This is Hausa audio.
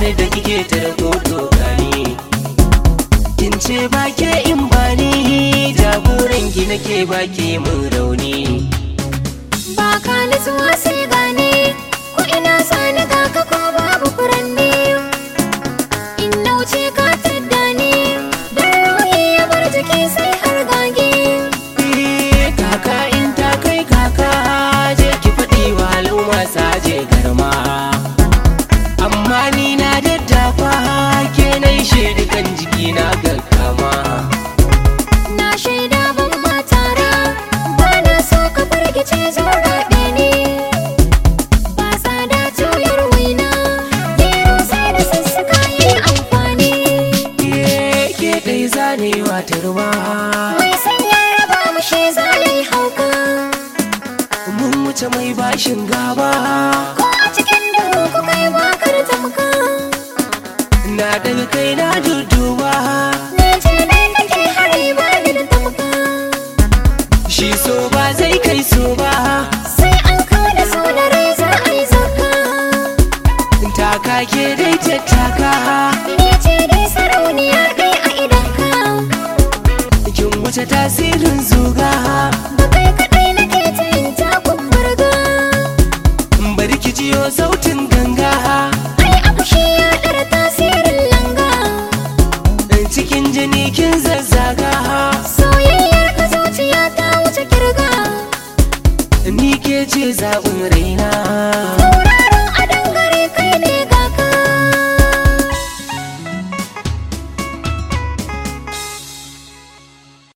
ni da kike ta rahoto gani kin ce ba ke in ba ni jagoran ki nake ba ke mun rauni ba ka nutsuwa sai gane ko ina sani ga ka ko babu furanni in na wuce ka tadda ni dan ruhi ya bar jiki sai har gage Eh, kaka in ta kai kaka je ki faɗi wa al'umma saje garma amma ni na daddafa ke na yi shaidukan jiki na gaggama na shaida ban matara ba na so ka firgice zo gaɗe ni ba tsada tuyar waina gero sai da sassaka yi amfani Eh, ke ɗai zanewa turma mai sanya raba mu shi zalai hauka mun wuce mai bashin gaba ko a cikin duhu ku kai bakar tamka na daga kai na dudduba ni ce dai nake hari ba ni da tamka shi so ba zai kai so ba sai an kawo da so da rai za a yi zaka taka ke dai tattaka ni ce dai sarauniya dai a idanka kin wuce tasirin zuga ba kai kaɗai nake ta yin takun burga bari ki jiyo sautin ganga ai abu shi ya ɗara tasirin langa cikin jini kin zazzaga soyayyar ka zuciya ta wuce kirga ni ke ce zaɓin raina